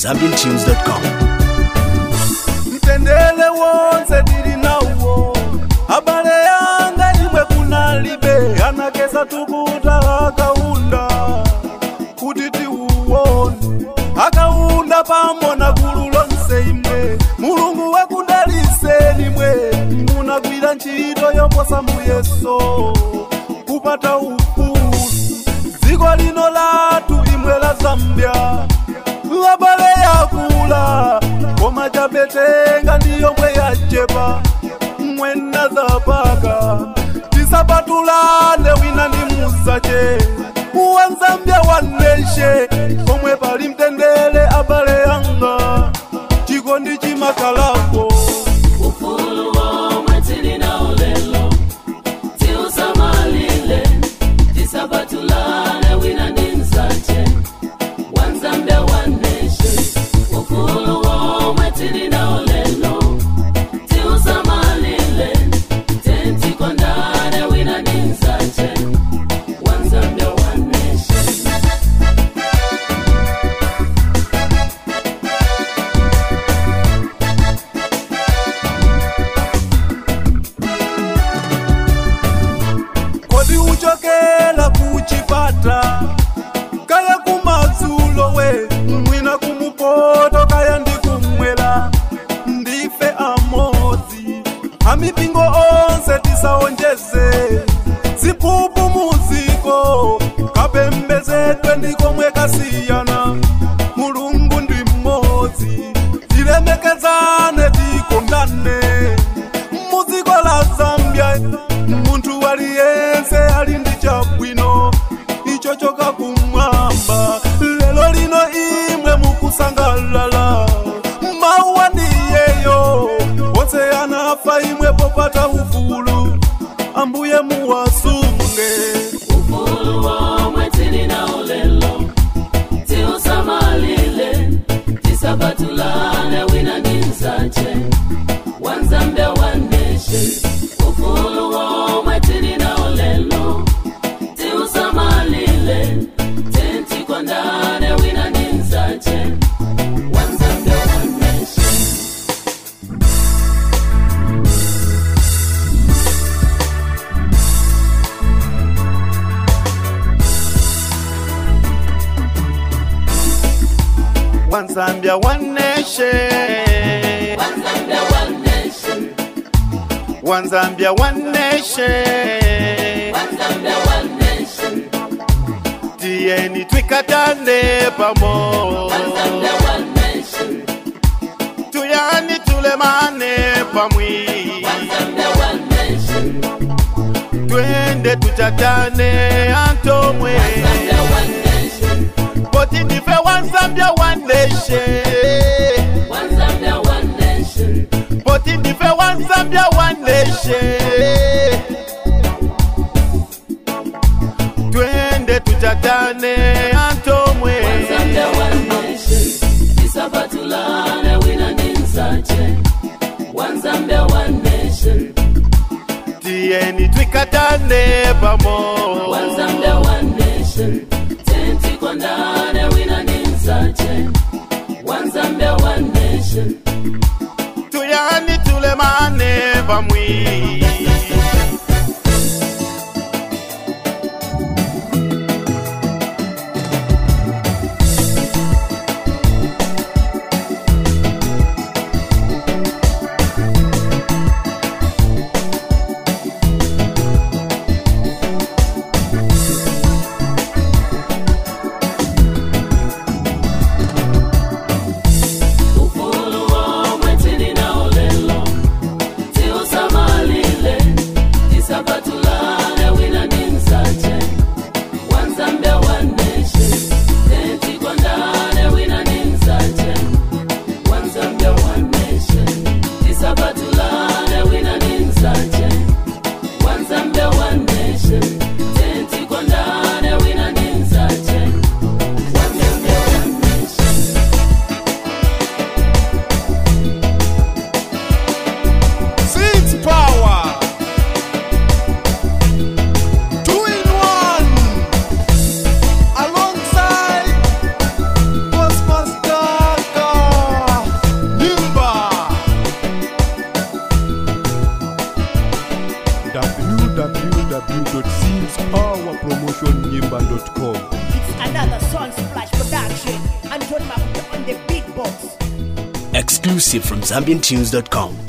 zambiantunes.com. mtendele wonse tili nawo abale yanga imwe kunalibe anakesa tukuta akaunda kuti tiuwone akaunda pambo na gulu lonse imwe mulungu wakudaliseni mwe munagwira ntchito yoposa muyeso kupata ufulu dziko lino latu imwe la zambia abale yakula koma chabetenga ndiyo mwe yachepa mwena zapaka tisapatulane wina ndi musache wanzambia waneshe komwe pali mtendere abale yanga chikondi chimakalako ufulu womwe tili nawo lelo tiusamalile tisabatulane wina ndi msache wanzambia waneshe ufulu womwe tili nawo lelo tiusamalile tentikondane wina ndi msache wanzambia waneshe kodi uchokela kuchipata kaya kumadzulo we mwina kumupoto kaya ndikumwela ndife amodzi amipingo onse tisaonjeze ziphuphu muziko kapembezedwe ndikomwe kasiyana mulungu ndi mmodzi tilemekezane tikondane muziko la zambia munthu aliyense ali ndi chabwino icho choka kumwamba lelo lino imwe mukusangalala mawa ndiyeyo onse anafa imwe popata ufulu ambuye muwasunge ufulu womwe tili nawo lelo tiusamalile tisabatulane wina ndi msache wanzambia waneshe ufulu womwe tili nawo lelo tiusamalile tentikondane wina ndi msache wanzambia waneshe wanzambia waneshe wanzambia waneshe wanzambia waneshe wanzambia waneshe tiyeni twikatane pamo wanzambia waneshe tuyani tulemane pamwi wanzambia waneshe twende tuchatane antomwe wanzambia waneshe poti ndife wanzambia waneshe wanzambia waneshe poti ndife wanzambia waneshe twende tuchatane antomwe wanzambia waneshe tisabatulane wina ndi msache wanzambia waneshe tiyeni twikatane pamo wanzambia waneshe tentikondane wina ndi msache wanzambia waneshe tuyani tulemane pamwi ufulu womwe tili nawo lelo tiusamalile and John Makuta on the beatbox. Exclusive from ZambianTunes.com.